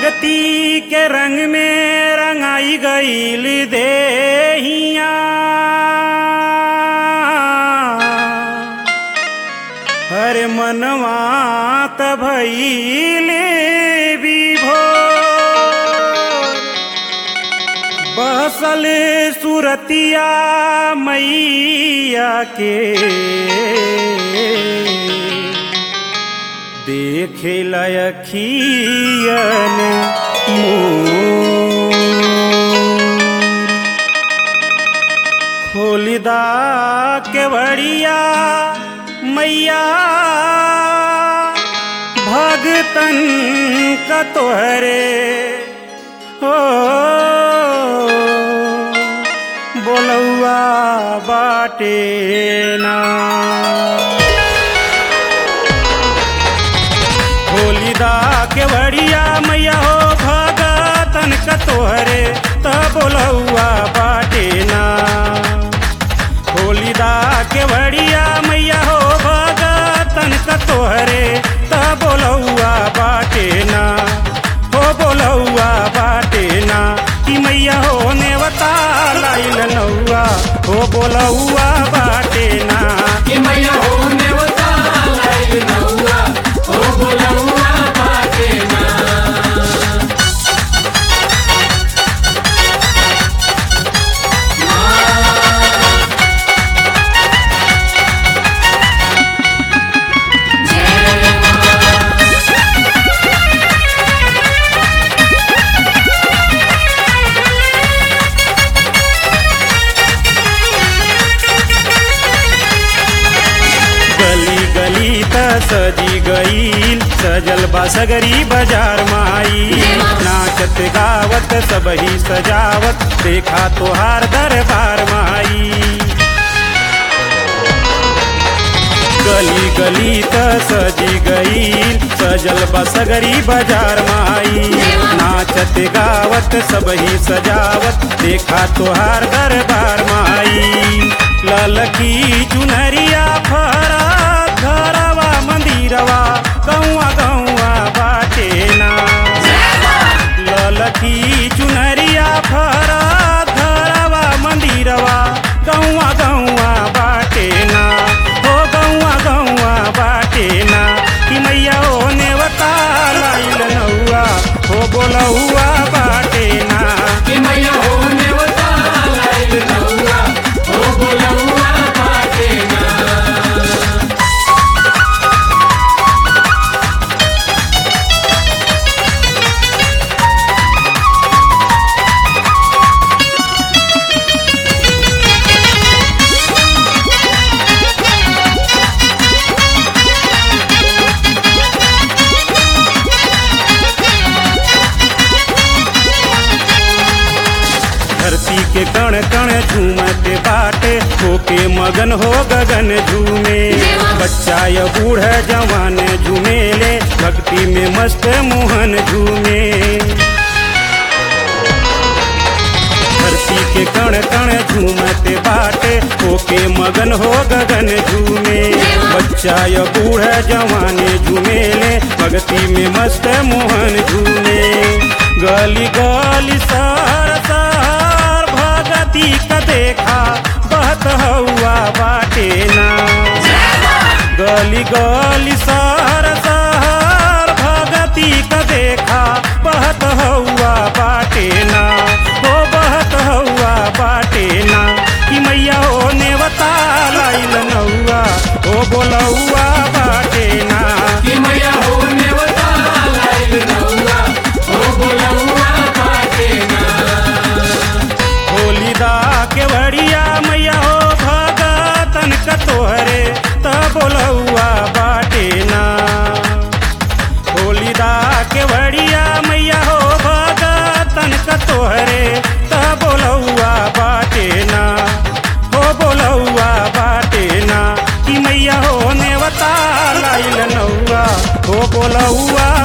भक्ति के रंग में रंगाई गईल देहिया हर मनवा त भइले विभोर बसल सुरतिया मैया के देखे लयखियन खोलिदा के बड़िया मैया भगतन का तोहरे हो बोलौआ बाटे ना होलिदा के बड़िया मैया हो भगतन का तोहरे त बोलौआ बाटे ना होलिदा के बड़िया मैया हो भगतन का तोहरे त बोलौआ बाटे ना हो बोलौआ बाटे ना कि मैया हो नेवता लाइल नौआ हो बोलौआ बाटे ना कि मैया हो नेवता लाइल नौआ हो बोलौआ बाटे ना गली गली त सजी गईल सजल बा सगरी बाजार माई नाचत गावत सबही सजावत देखा तोहार दरबार माई गली गली त सजी गईल सजल बा सगरी बाजार माई नाचत गावत सबही सजावत देखा तोहार दरबार माई ललकी चुनरिया फरा घरवा मंदिरवा गौआ गौआ बाटे ना ललकी चुनरिया फरा घरवा मंदिरवा गौआ गौआ बाटे ना हो गौआ गौआ बाटे ना कि मैया हो नेवता लाइल नौआ हो बोलौआ बाटे ना कि मैया हो नेवता लाइल नौआ हो बोलौआ बाटे ना धरती के कण कण झूमते बाटे होके मगन हो गगन झूमे बच्चा या बूढ़ जवान झूमेले भक्ति में मस्त मोहन झूमे धरती के कण कण झूमते बाटे होके मगन हो गगन झूमे बच्चा या बूढ़ जवान झूमेले भक्ति में मस्त मोहन झूमे गली गली सार सार भगती का देखा बहत हुआ बाटे ना गली गली सार सार भगती का देखा बहत हुआ बाटे ना हो बहत हुआ बाटे ना कि मैया हो नेवता लाइल नौआ हो बोलौआ बाटे ना कि मैया हो नेवता लाइल नौआ हो बोलौआ बाटे ना होलिदा के बड़िया मैया हो भगतन का तोहरे त बोलौआ बाटे ना होलिदा के बड़िया मैया हो भगतन का तोहरे त बोलौआ बाटे ना हो बोलौआ बाटे ना कि मैया हो नेवता लाइल नौआ हो बोलौआ